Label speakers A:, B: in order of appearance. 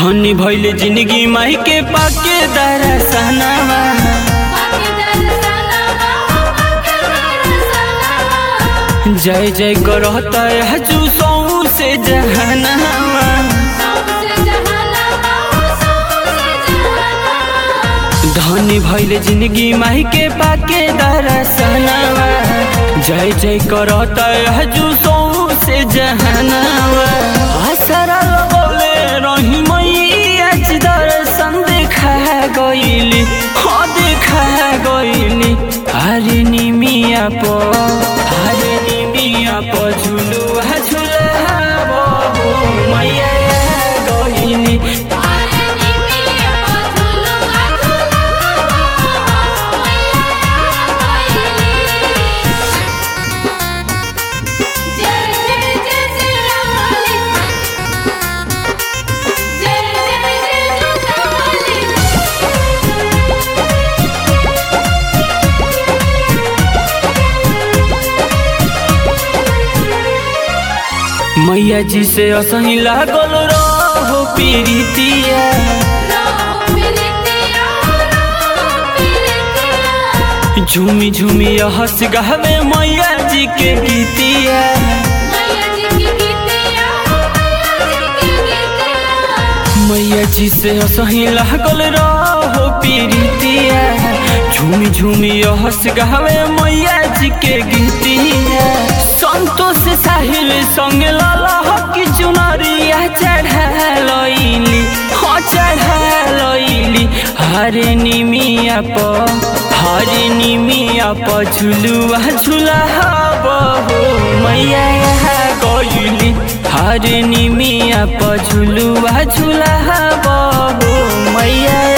A: धनी भइले जिंदगी माई के पाके दरसनावा जय जय करता हजू सौ से जहनावा धनी भइले जिंदगी माई के पाके दरसनावा जय जय करता हजू सौ से जहनावा असरा लगौले रही मैया जी दर्शन देखा गइली हाँ देखा गइली हरे निमिया प हरे निमिया प झुलुआ झुलाबो मैया गइली मैया जी से असही लागल रहो पीरितिया झूमी झूमी हंस गहवे मैया जी के गीतिया मैया जी से असही लागल रहो पीरितिया झूमी झूमी हंस गहवे मैया जी के गीतिया संतोष साहिल संग लाला हकी चुनरिया चढ़ालैली हाँ चढ़ालैली हरे निमिया प हरे निमिया प झुलुआ झुला बहो मैया गइली हरे निमिया प झुलुआ झुला बहो मैया